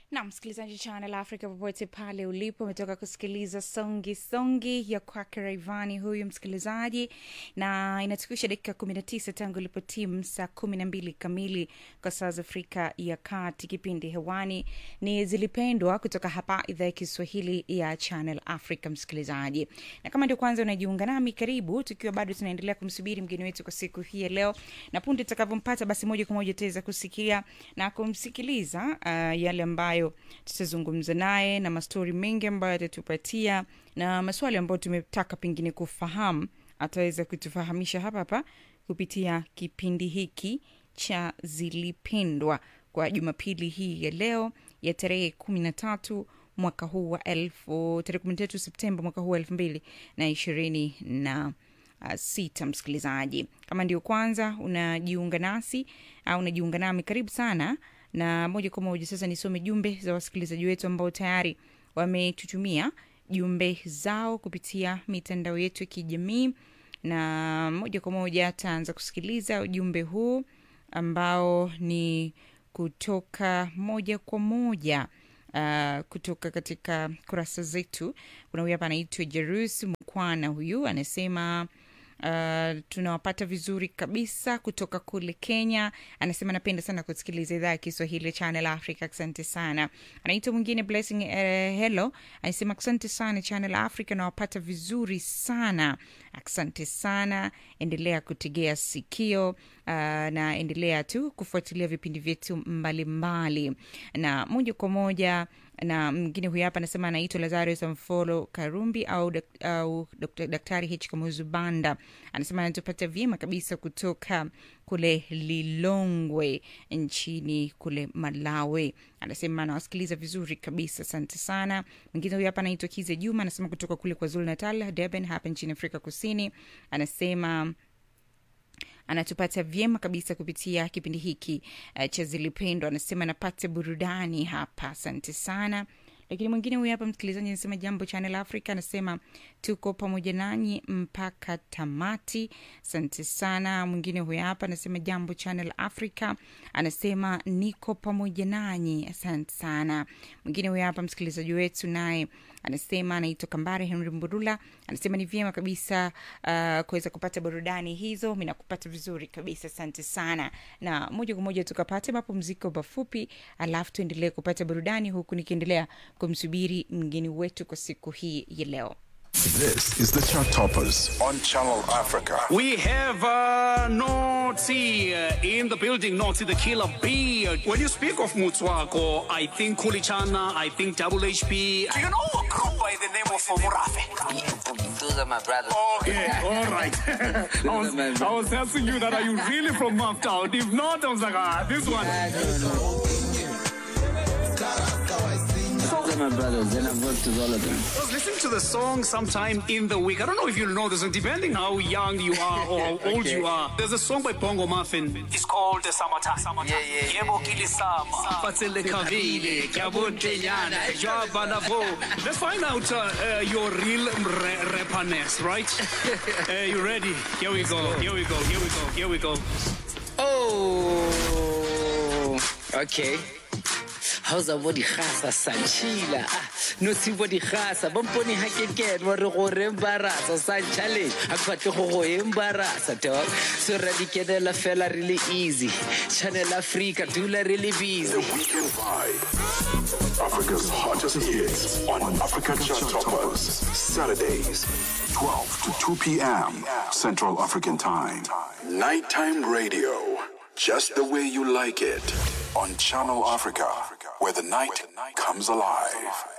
na msikilizaji Channel Africa popote pale ulipo, umetoka kusikiliza songi songi ya kwake Raivani huyu msikilizaji, na inatukisha dakika kumi na tisa tangu ilipo timu saa kumi na mbili kamili kwa saa za Afrika ya Kati. Kipindi hewani ni Zilipendwa kutoka hapa idhaa ya Kiswahili ya Channel Africa. Msikilizaji, na kama ndio kwanza unajiunga nami, karibu, tukiwa bado tunaendelea kumsubiri mgeni wetu kwa siku hii ya leo, na punde tutakavyompata, basi moja kwa moja utaweza kusikia na kumsikiliza uh, yale ambayo tutazungumza naye na mastori mengi ambayo atatupatia na maswali ambayo tumetaka pengine kufahamu ataweza kutufahamisha hapa hapa kupitia kipindi hiki cha Zilipendwa kwa Jumapili hii ya leo ya tarehe kumi na tatu mwaka huu wa elfu tarehe kumi na tatu Septemba mwaka huu wa elfu mbili na ishirini na uh, sita. Msikilizaji, kama ndio kwanza unajiunga nasi au unajiunga nami, karibu sana na moja kwa moja sasa nisome jumbe za wasikilizaji wetu ambao tayari wametutumia jumbe zao kupitia mitandao yetu ya kijamii, na moja kwa moja taanza kusikiliza ujumbe huu ambao ni kutoka moja kwa moja uh, kutoka katika kurasa zetu. Kuna huyu hapa anaitwa Jerus Mkwana, huyu anasema Uh, tunawapata vizuri kabisa kutoka kule Kenya. Anasema napenda sana kusikiliza idhaa ya Kiswahili Channel Africa, asante sana. Anaitwa mwingine Blessing uh, hello, anasema asante sana Channel Africa, nawapata vizuri sana, asante sana. Endelea kutegea sikio uh, na endelea tu kufuatilia vipindi vyetu mbalimbali, na moja kwa moja na mwingine huyu hapa anasema anaitwa Lazarus Amfolo Karumbi au, dak, au Dr. Daktari H Kamuzu Banda anasema anatupata vyema kabisa kutoka kule Lilongwe nchini kule Malawi. Anasema anawasikiliza vizuri kabisa, asante sana. Mwingine huyu hapa anaitwa Kize Juma anasema kutoka kule kwa Zulu Natal, Durban hapa nchini Afrika Kusini. Anasema anatupata vyema kabisa kupitia kipindi hiki uh, cha Zilipendwa. Anasema anapata burudani hapa, asante sana. Lakini mwingine huyu hapa msikilizaji anasema jambo Channel Africa, anasema tuko pamoja nanyi mpaka tamati, asante sana. Mwingine huyu hapa anasema jambo Channel Africa, anasema niko pamoja nanyi, asante sana. Mwingine huyu hapa msikilizaji wetu naye anasema anaitwa Kambare Henry Mburula, anasema ni vyema kabisa uh, kuweza kupata burudani hizo, mi nakupata vizuri kabisa, asante sana. Na moja kwa moja tukapate mapumziko mafupi, alafu tuendelee kupata burudani, huku nikiendelea kumsubiri mgeni wetu kwa siku hii ya leo. This is the Chart Toppers on Channel Africa. We have uh, Notsi uh, in the building, Notsi the killer bee. When you speak of Mutswako, I think Kulichana, I think Double HP. Do you know a group by the name of Murafe? Those are my brothers. Okay, all right. I, was, I was asking you that, are you really from Maftown? If not, I was like, ah, this one. Those are my brothers, and I've worked with all of them. I was listening to the song sometime in the week. I don't know if you'll know this, and depending how young you are or how old you are, there's a song by Bongo Muffin. It's called the Summertime. Yeah, yeah. Yebo kilisama, fatsele kavile, kyabontenyana, jwaba lavo. Let's find out uh, uh, your real re- rapperness, right? uh, you ready? Here we go. Here we go. Here we go. Here we go. Oh, okay. How's a body khasa sanchila? No si body khasa. Bamponi ha ke ke wa re go re embarasa sa challenge. Ha ke batle go go embarasa dog. So radikedela fela really easy. Channel Africa dula really busy. Weekend Vibe. Africa's hottest hits on Africa Chart Toppers. Saturdays, 12 to 2 p.m. Central African Time. Nighttime radio. Just the way you like it. On Channel Africa, where the night comes alive.